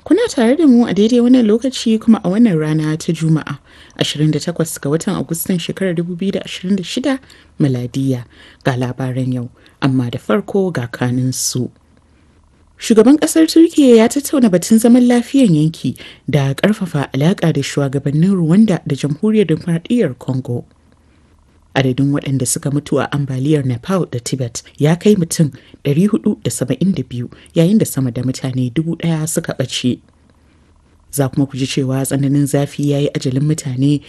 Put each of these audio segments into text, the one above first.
Kuna tare da mu a daidai wannan lokaci kuma a wannan rana ta Juma'a 28 ga watan Agustan shekarar 2026 miladiya ga labaran yau, amma da farko ga kanin su. Shugaban kasar Turkiyya ya tattauna batun zaman lafiyan yanki da ƙarfafa alaƙa da shugabannin Rwanda da Jamhuriyar Dimokuraɗiyyar Congo. Adadin waɗanda suka mutu a ambaliyar Nepal da Tibet ya kai mutum 472 yayin da sama da mutane dubu ɗaya suka ɓace. Za kuma ku ji cewa tsananin zafi ya yi ajalin mutane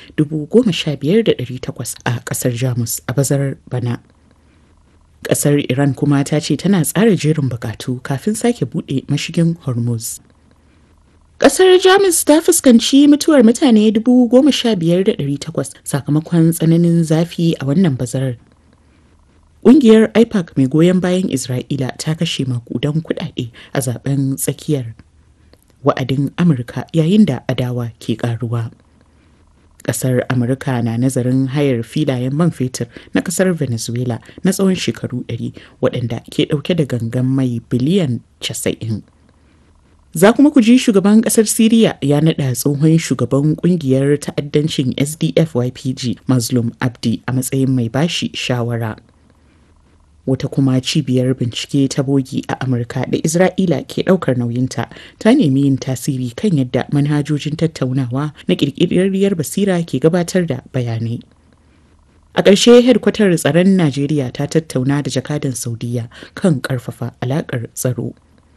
15,800 a ƙasar Jamus a bazarar bana. Ƙasar Iran kuma ta ce tana tsara jerin bukatu kafin sake buɗe mashigin Hormuz. Ƙasar Jamus ta fuskanci mutuwar mutane 15,800 sakamakon tsananin zafi a wannan bazarar. Ƙungiyar IPAC mai goyon bayan Isra'ila ta kashe makudan kuɗaɗe a zaben tsakiyar wa'adin Amurka yayin da adawa ke ƙaruwa. Ƙasar Amurka na nazarin hayar filayen man fetur na ƙasar Venezuela na tsawon shekaru 100 waɗanda ke ɗauke da gangan mai biliyan 90. Za kuma ku ji shugaban kasar Siriya ya naɗa tsohon shugaban kungiyar ta'addancin SDF YPG Mazlum Abdi a matsayin mai bashi shawara. Wata kuma cibiyar bincike ta bogi a Amurka da Isra'ila ke ɗaukar nauyinta ta nemi yin tasiri kan yadda manhajojin tattaunawa na ƙirƙirarriyar basira ke gabatar da bayanai. A ƙarshe hedkwatar tsaron Najeriya ta tattauna da jakadan Saudiya kan ƙarfafa alaƙar tsaro.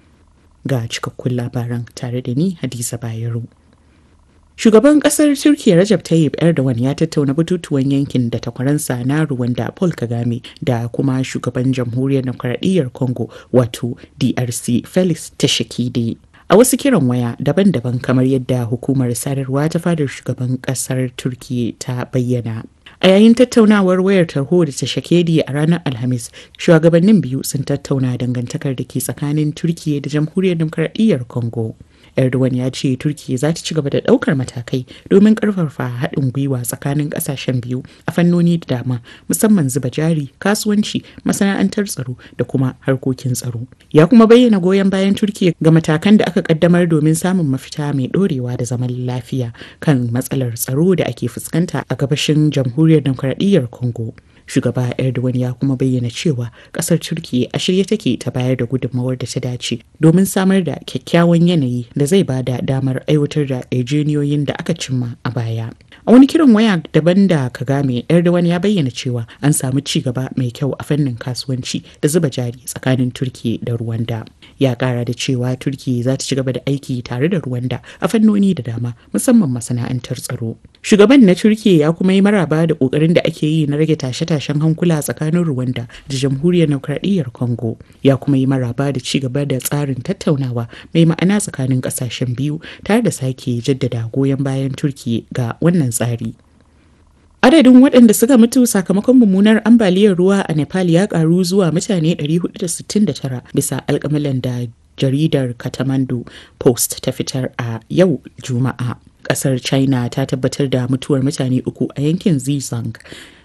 ga cikakkun labaran tare da ni Hadiza Bayero. Shugaban kasar Turkiyya Rajab Tayyip Erdogan ya tattauna batutuwan yankin da takwaransa na Rwanda Paul Kagame da kuma shugaban jamhuriyar demokradiyyar Congo wato DRC Felix Tshisekedi. A wasu kiran waya daban-daban kamar yadda hukumar sadarwa ta fadar shugaban kasar Turkiyya ta bayyana. A yayin tattaunawar wayar tarho da ta shakedi a ranar Alhamis, shugabannin biyu sun tattauna dangantakar da ke tsakanin Turkiyya da Jamhuriyar Demokradiyyar Congo. Erdogan ya ce Turkiyya za ta ci gaba da ɗaukar matakai domin ƙarfafa haɗin gwiwa tsakanin ƙasashen biyu a fannoni da dama musamman zuba jari, kasuwanci, masana'antar tsaro da kuma harkokin tsaro. Ya kuma bayyana goyon bayan Turkiyya ga matakan da aka ƙaddamar domin samun mafita mai ɗorewa da zaman lafiya kan matsalar tsaro da ake fuskanta a gabashin Jamhuriyar Demokradiyyar Congo. shugaba erdogan ya kuma bayyana cewa kasar turkiya a shirye take ta bayar da gudunmawar da ta dace domin samar da kyakkyawan yanayi da zai ba da damar aiwatar da yarjejeniyoyin da aka cimma a baya a wani kiran waya daban da kagame erdogan ya bayyana cewa an samu ci gaba mai kyau a fannin kasuwanci da zuba jari tsakanin turkiya da rwanda ya kara da cewa turkiya za ta ci gaba da aiki tare da rwanda a fannoni da dama musamman masana'antar tsaro shugaban na turkiya ya kuma yi maraba da kokarin da ake yi na rage tashe-tashen hankula tsakanin rwanda da jamhuriyar demokradiyyar congo ya kuma yi maraba da ci gaba da tsarin tattaunawa mai ma'ana tsakanin kasashen biyu tare da sake jaddada goyon bayan turkiya ga wannan tsari Adadin waɗanda suka mutu sakamakon mummunar ambaliyar ruwa a Nepal ya ƙaru zuwa mutane 469 bisa alƙamalan da jaridar Kathmandu Post ta fitar a yau Juma'a. Ƙasar China ta tabbatar da mutuwar mutane uku a yankin Zhejiang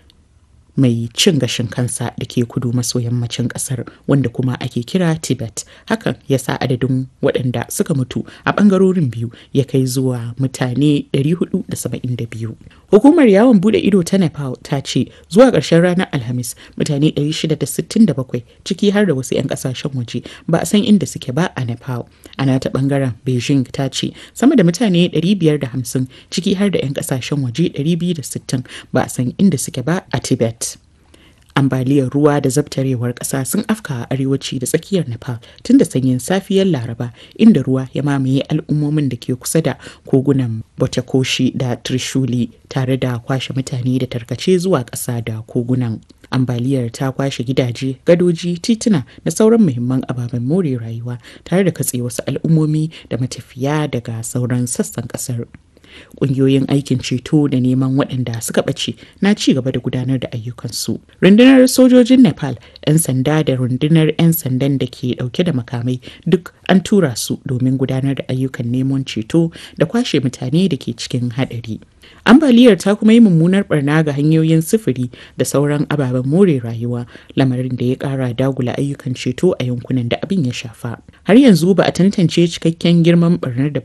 mai cin gashin kansa da ke kudu maso yammacin kasar wanda kuma ake kira tibet hakan ya sa adadin waɗanda suka mutu a ɓangarorin biyu ya kai zuwa mutane 472 hukumar yawon bude ido ta nepal ta ce zuwa ƙarshen ranar alhamis mutane 667 ciki har da wasu 'yan ƙasashen waje ba a san inda suke ba a nepal ana ta ɓangaren beijing ta ce sama da mutane 550 ciki har da 'yan ƙasashen waje 260 ba a san inda suke ba a tibet ambaliyar ruwa da zabtarewar ƙasa sun afka a arewaci da tsakiyar nepal tun da sanyin safiyar laraba inda ruwa ya mamaye al'ummomin da ke kusa da kogunan botakoshi da trishuli tare da kwashe mutane da tarkace zuwa ƙasa da kogunan ambaliyar ta kwashe gidaje gadoji tituna da sauran muhimman ababen more rayuwa tare da katse wasu al'ummomi da matafiya daga sauran sassan ƙasar Ƙungiyoyin aikin ceto da neman waɗanda suka ɓace na ci gaba da gudanar da ayyukansu. Rundunar sojojin Nepal, 'yan sanda da rundunar 'yan sandan da ke ɗauke da makamai duk an tura su domin gudanar da ayyukan neman ceto da kwashe mutane da ke cikin haɗari. ambaliyar ta kuma yi mummunar barna ga hanyoyin sufuri da sauran ababen more rayuwa lamarin da ya kara dagula ayyukan ceto a yankunan da abin ya shafa har yanzu ba a tantance cikakken girman barnar da